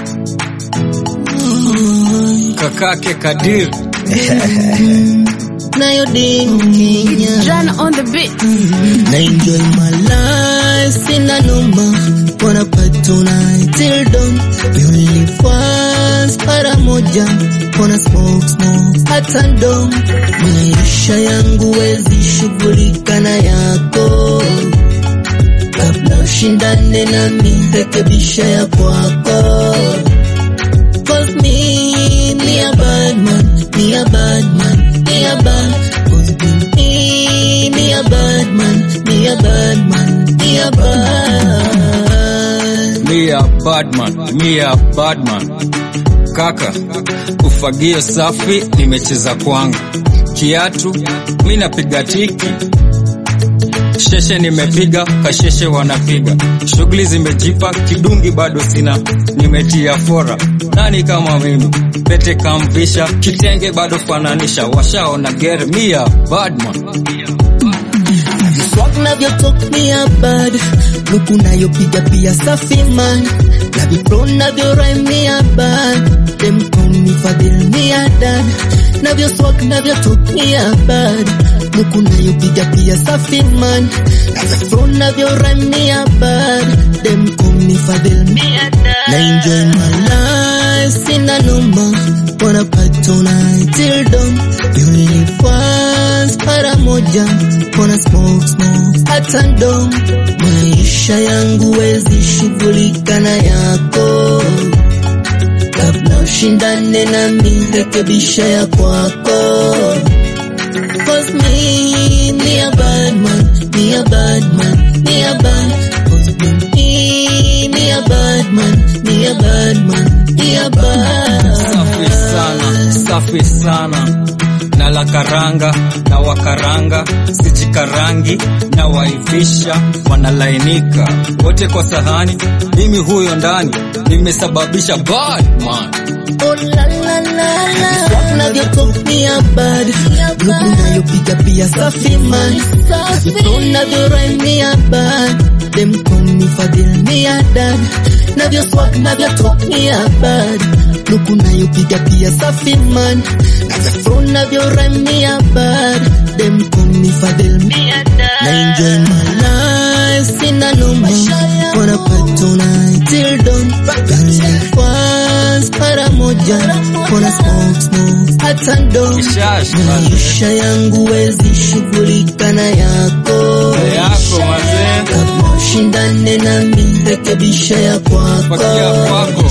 kakake Kadir nayo ding Kenya John on the beat. na enjoy my life sina noma wanna party tonight till dawn we only fans para moja wanna smoke smoke hata ndo maisha yangu wezi shughulika na yako kabla ushindane nami rekebisha ya kwako Cause me, me a bad man, me a bad man, me a bad. Cause me, me a bad man, me a bad man, me a bad. me a badman, me a badman. Kaka, ufagio safi nimecheza kwangu, kiatu mi napiga tiki, sheshe nimepiga, kasheshe wanapiga, shughuli zimejipa, kidungi bado sina, nimetia fora. Nani kama mimi? Pete kamvisha, kitenge bado fananisha, washaona gere, me a badman. Swag navyo talk me a bad. Luku nayopiga pia safi man. Navyo flow navyo rhyme me a bad. Them call me Fadil me a dad. Navyo swag navyo talk me a bad. Luku nayopiga pia safi man. Navyo flow navyo rhyme me a bad. Them call me Fadil me a dad. Na enjoy my life sina noma. Wanna party tonight till dawn. We only fans para moja. Wanna smoke smoke hata ndo maisha yangu wezi shughulika na yako kabla ushindane nami rekebisha ya kwako Cause me, me a bad man, me a bad man, me a bad Cause me, me a bad man, me a bad man, me a bad Safi sana, safi sana. Na la karanga na wakaranga, sichikarangi na waivisha, wanalainika wote kwa sahani. Mimi huyo ndani nimesababisha bad man. Oh la la la la Swag navyo talk me a bad Luku nayopiga pia safi man Flow navyo rhyme me a bad Them call me Fadil me a dad Navyo swag navyo talk me a bad Luku nayopiga pia safi man Navyo flow navyo rhyme me a bad Them call me Fadil me a dad Na enjoy my life sina noma Wanna party tonight till dawn Girl fans para moja Wanna smoke smoke hata ndo Kishash, maisha yangu wezi shughulika na yako yako mazee, kabla ushindane nami rekebisha ya pakia kwako kwako